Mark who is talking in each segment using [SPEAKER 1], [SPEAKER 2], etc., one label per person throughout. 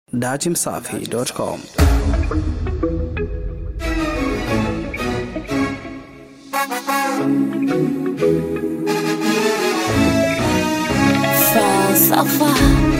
[SPEAKER 1] datimsafi.com.
[SPEAKER 2] Falsafa.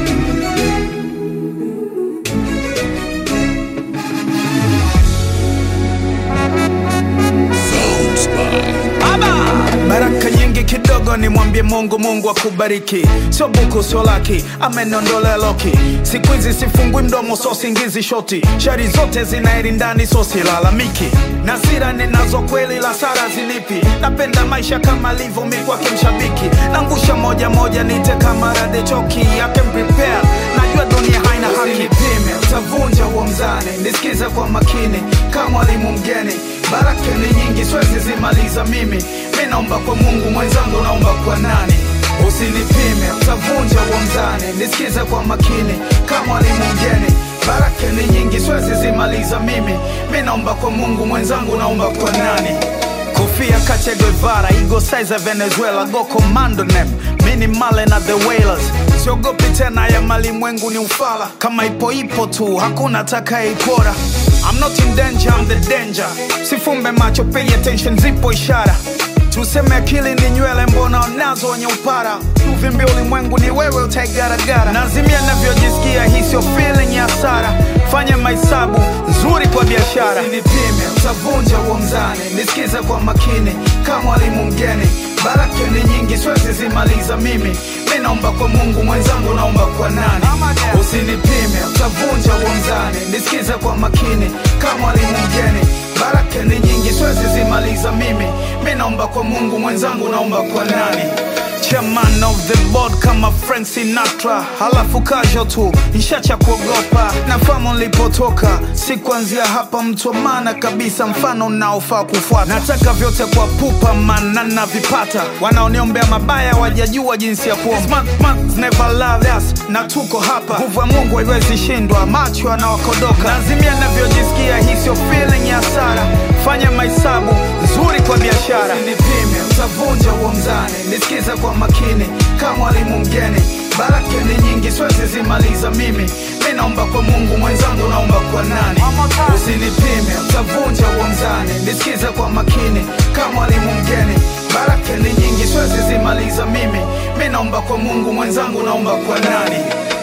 [SPEAKER 3] baraka nyingi kidogo nimwambie mungu mungu akubariki sio buku sio laki amenondolea loki siku hizi sifungui mdomo so singizi shoti shari zote zinaeri ndani so silalamiki na sira ninazo kweli la sara zilipi napenda maisha kama livyo mi kwake mshabiki nangusha moja moja nite kama rade choki yake prepare najua dunia haina haki Usinipime, utavunja huo mzani nisikize kwa makini kama mwalimu mgeni baraka ni nyingi siwezi zimaliza mimi mi naomba kwa mungu mwenzangu naomba kwa nani usinipime utavunja huo mzani nisikize kwa makini kama mwalimu mgeni baraka ni nyingi siwezi zimaliza mimi mi naomba kwa mungu mwenzangu naomba kwa nani kofia Che Guevara, ego size ya Venezuela, go commando nem mini male na the whalers siogopi tena ya malimwengu ni ufala kama ipo ipo tu hakuna takayeipora I'm not in danger, I'm the danger sifumbe macho pay attention zipo ishara tuseme akili ni nywele mbona nazo wenye upara uvimbi ulimwengu ni wewe utaigaragara nazimia navyojisikia hii sio feeling ya hasara fanya mahesabu nzuri kwa biashara nipime utavunja huo mzani nisikize kwa makini kama mwalimu mgeni baraka ni nyingi siwezi zimaliza mimi mi naomba kwa mungu mwenzangu naomba kwa nani usinipime utavunja huo mzani nisikize kwa makini kama mwalimu mgeni baraka ni nyingi siwezi zimaliza mimi mi naomba kwa mungu mwenzangu naomba kwa nani chairman of the board kama Frank Sinatra, halafu kasho tu nishacha kuogopa. Nafahamu nilipotoka, si kuanzia hapa, mtu wa maana kabisa, mfano unaofaa kufuata. Nataka vyote kwa pupa, maana navipata. Wanaoniombea mabaya wajajua jinsi ya kuomba. Smart man never love us, na tuko hapa. Nguvu ya Mungu haiwezi shindwa, macho anawakodoka. Nazimia navyojisikia, hii sio feeling ya hasara. Fanya mahesabu nzuri kwa biashara, usinipime, utavunja huo mzani. Nisikize kwa makini kama mwalimu mgeni, baraka ni nyingi, siwezi zimaliza mimi. Mi naomba kwa Mungu mwenzangu, naomba kwa nani? Usinipime, utavunja huo mzani. Nisikize kwa makini kama mwalimu mgeni, baraka ni nyingi, siwezi zimaliza mimi. Mi naomba kwa Mungu mwenzangu, naomba kwa nani?